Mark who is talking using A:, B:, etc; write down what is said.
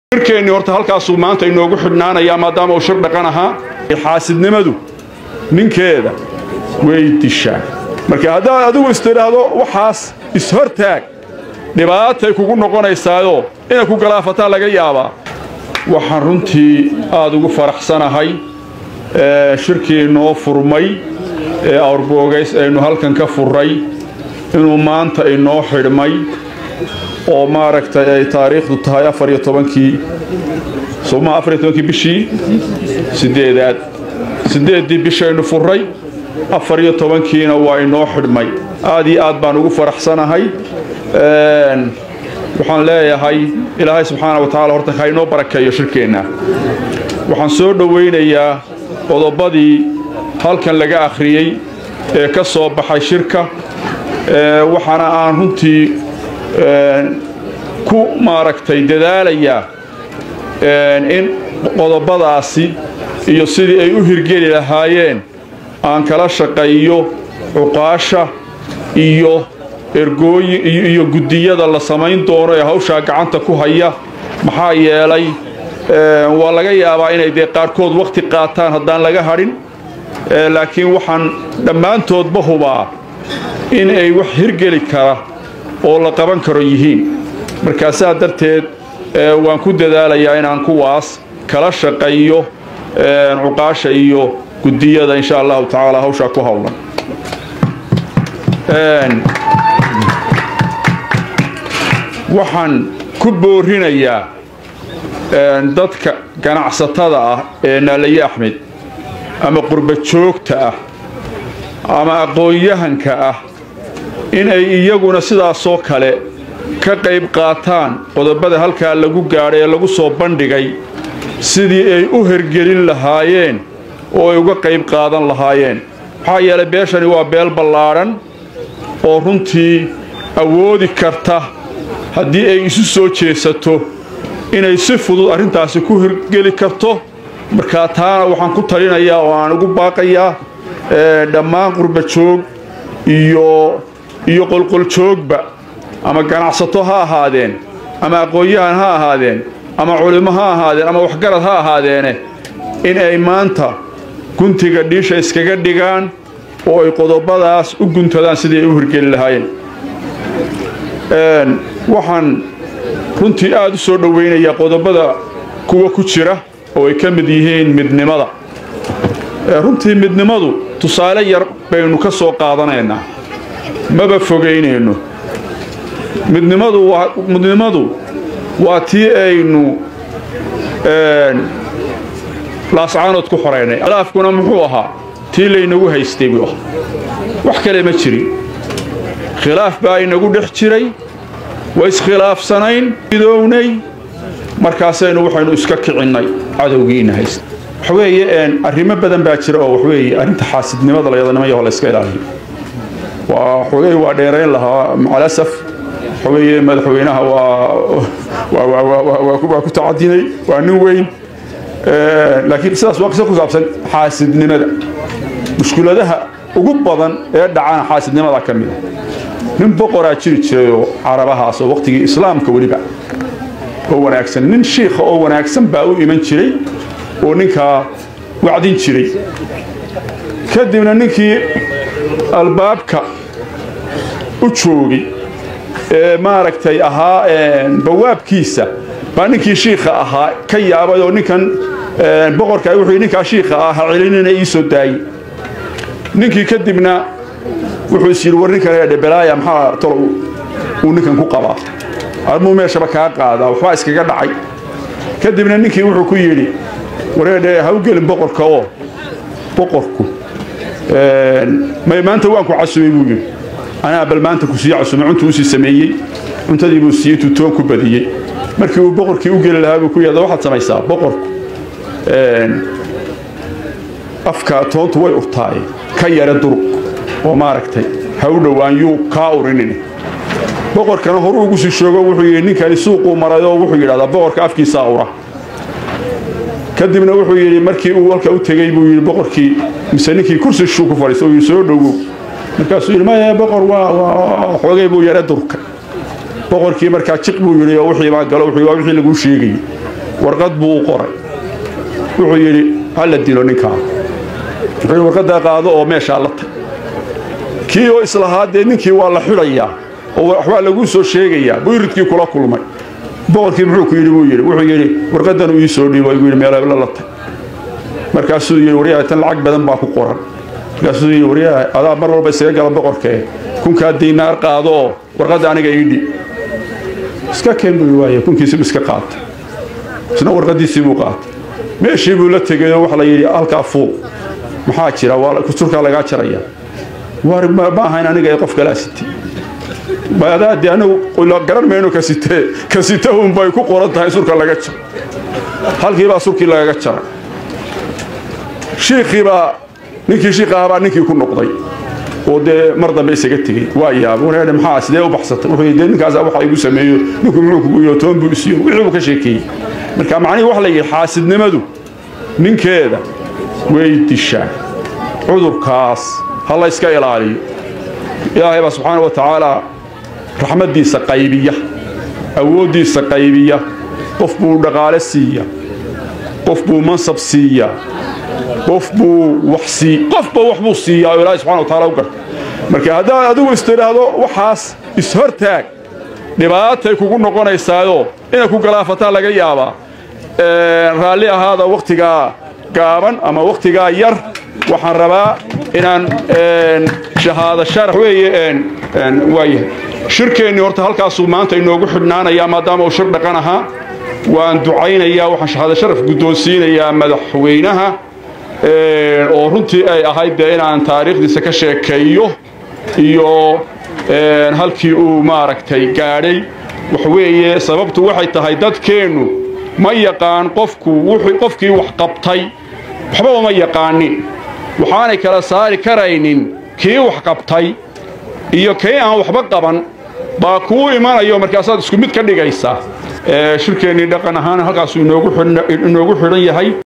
A: shirkeennii horta halkaasuu maanta inoogu xidhnaanayaa maadaama uu shir dhaqan ahaa xaasidnimadu ninkeeda way dishaa marka haddaad adigu istidhaahdo waxaas ishortaag dhibaatay kugu noqonaysaayoo inay ku galaafataan laga yaabaa waxaan runtii aad ugu faraxsanahay shirkii noo furmay ee awrboogays aynu halkan ka furray inuu maanta inoo xidhmay oo maaragtay ay taariikhdu tahay afar iyo tobankii somaa afar iyo tobankii bishii sideedaad sideeddii bishaynu furray afar iyo tobankiina waa inoo xidhmay aad iyo aad baan ugu faraxsanahay waxaan leeyahay ilaahay subxaana wa tacala horta ha inoo barakeeyo shirkeenna waxaan soo dhowaynayaa qodobadii halkan laga akhriyey ee ka soo baxay shirka waxaana aan runtii ku maaragtay dadaalayaa in qodobadaasi iyo sidii ay u hirgeli lahaayeen aan kala shaqeeyo cuqaasha iyo ergooyin iyo guddiyada la samayn doono ee hawshaa gacanta ku haya maxaa yeelay waa laga yaabaa inay dee qaarkood wakhti qaataan haddaan laga hadhin laakiin waxaan dhammaantoodba hubaa in ay wax hirgeli kara oo la qaban karo yihiin markaasaa darteed waan ku dadaalayaa inaan kuwaas kala shaqeeyo cuqaasha iyo guddiyada insha allahu tacaala hawshaa ku howlan waxaan ku boorinayaa dadka ganacsatada ah ee naalaye axmed ama qurba joogta ah ama aqoon-yahanka ah inay iyaguna sidaasoo kale ka qayb qaataan qodobada halkaa lagu gaadhay ee lagu soo bandhigay sidii ay u hergelin lahaayeen oo ay uga qayb qaadan lahaayeen maxaa yeelay beeshani waa beel ballaadhan oo runtii awoodi karta haddii ay isu soo jeesato inay si fudud arrintaasi ku hirgeli karto markaa taana waxaan ku talinayaa oo aan ugu baaqayaa dhammaan qurba joog iyo iyo qolqoljoogba ama ganacsato ha ahaadeen ama aqoon-yahan ha ahaadeen ama culimo ha ahaadeen ama waxgarad ha ahaadeene in ay maanta guntiga dhiisha iskaga dhigaan oo ay qodobadaas u guntadaan sidii ay u hirgeli lahaayeen waxaan runtii aad u soo dhowaynayaa qodobada kuwa ku jira oo ay ka mid yihiin midnimada runtii midnimadu tusaale yar baynu ka soo qaadanaynaa maba fogaynayno midnimadu waa midnimadu waa tii aynu laascaanood ku xoraynay khilaafkuna muxuu ahaa tii laynagu haystay buu ahaa wax kale ma jirin khilaaf baa inagu dhex jiray waa iskhilaafsanayn midoownay markaasaynu waxaynu iska kicinnay cadowgiina haysta waxweeye arrimo badan baa jira oo waxweeye arrinta xaasidnimada layadanimaya la iska ilaaliyo waa waxoogay waa dheerayn lahaa macalasaf waxaweeye madaxweynaha waa ku tacadinay waa nin weyn laakiin sidaas waa qiso ku saabsan xaasidnimada mushkuladaha ugu badan ee dhacana xaasidnimada ka mida nin boqoraa jiri jiray oo carabahaas oo waqtigii islaamka weliba oo wanaagsan nin shiikha oo wanaagsan baa u iman jiray oo ninkaa wacdin jiray kadibna ninkii albaabka u joogay ee maaragtay ahaa bawaabkiisa baa ninkii shiikha ahaa ka yaabay oo ninkan boqorka wuxuu ninkaa shiikha ah ha celinina ii soo daayey ninkii kadibna wuxuu is yidhi war ninkan dhebelaaya maxaa tolo uu ninkan ku qabaa armuu meeshaba kaa qaadaa waxbaa iskaga dhacay kadibna ninkii wuxuu ku yidhi wareedhe ha u gelin boqorka oo boqorku may maanta waan ku casumay buu yidhi anaa bal maanta ku sii casumay cuntuu usii sameeyey cuntadii buu siiyey tutoon ku badiyey markii uu boqorkii u geli lahaa buu ku yidhahda waxaad samaysaa boqorku afka toontu way urtaaye ka yara durug oo maaragtay ha u dhowaan yuu kaa urinin boqorkana horuu ugu sii shoogo wuxuu yidhi ninkani suuquu maray oo wuxuu yidhahdaa boqorka afkiisaa ura kadibna wuxuu yidhi markii uu halka u tegey buu yidhi boqorkii mise ninkii kursi shuu ku fadhiista uu yidhi soo dhowow markaasuu yidhi maya boqor waa xoogay buu yara durka boqorkii markaa jiq buu yidhi oo wixii baa galo wuxuu waa wixii laguu sheegayey warqad buu u qoray wuxuu yidhi ha la dilo ninkaa wuxuu warqaddaa qaado oo meeshaa la tag kii oo islahaa dee ninkii waa la xidhayaa oo waxbaa laguu soo sheegayaa buu iridkii kula kulmay boqorkii muxuu ku yidhi buu yidhi wuxuu yidhi warqaddan uu ii soo dhiibo igu yidhi meelabla la tag markaasuu yidhi waryaha tan lacag badan baa ku qoran markaasuu yidhi waryaha adaa mar walba isaga gala boqorkee kunkaa diinaar qaado oo warqadda aniga iidhi iska keen buu waaya kunkiisibu iska qaatay isna warqaddiisii buu qaatay meeshii buu la tegay oo waxa la yidhi halkaa fuuq maxaa jira waa kusurkaa lagaa jaraya war ma ahayn aniga ee qof kalaa sitay adaade anagu garan mayno ka sitee ka sitahun bay ku qoran tahay surka laga jaro halkiibaa surkii lagaga jaray shiikhiibaa ninkii shiikahabaa ninkii ku noqday oo dee mar dambe isaga tegey waa yaaba wareedhe maxaa sidee u baxsatay wuxuu dee ninkaasa waxa igu sameeyo ninku muxuu kugu yihi toban buu isiyo wixii buu ka sheekeeyey marka macnihii waxa la yidhi xaasidnimadu ninkeeda way dishaa cudurkaas ha la yska ilaaliyo ilaahay baa subxaana wa tacaala raxmaddiisa qaybiya awooddiisa qaybiya qof buu dhaqaale siiya qof buu mansab siiya qof buu wax sii qofba wax buu siiyaa oo ilaahay subxana wa taala u garta marka haddaad adigu istidhaahdo waxaas ishortaag dhibaatay kugu noqonaysaayoo inay ku galaafataa laga yaabaa raalli ahaada wakhtigaa gaaban ama wakhtigaa yar waxaan rabaa inaan shahaado sharax weeye waayahay shirkeennii horta halkaasuu maanta inoogu xidhnaanayaa maadaama uu shir dhaqan ahaa waan ducaynayaa waxaan shahaado sharaf guddoonsiinayaa madaxweynaha oo runtii ay ahayd dee inaan taariikhdiisa ka sheekeeyo iyo halkii uu maaragtay gaadhay waxweeye sababtu waxay tahay dadkeennu ma yaqaan qofku qofkii wax qabtay waxbaba ma yaqaanin waxaanay kala saari karaynin kii wax qabtay iyo kii aan waxba qaban baa kuu imanayo markaasaad isku mid ka dhigaysaa shirkeennii dhaqan ahaan halkaasuu inoogu xidhan yahay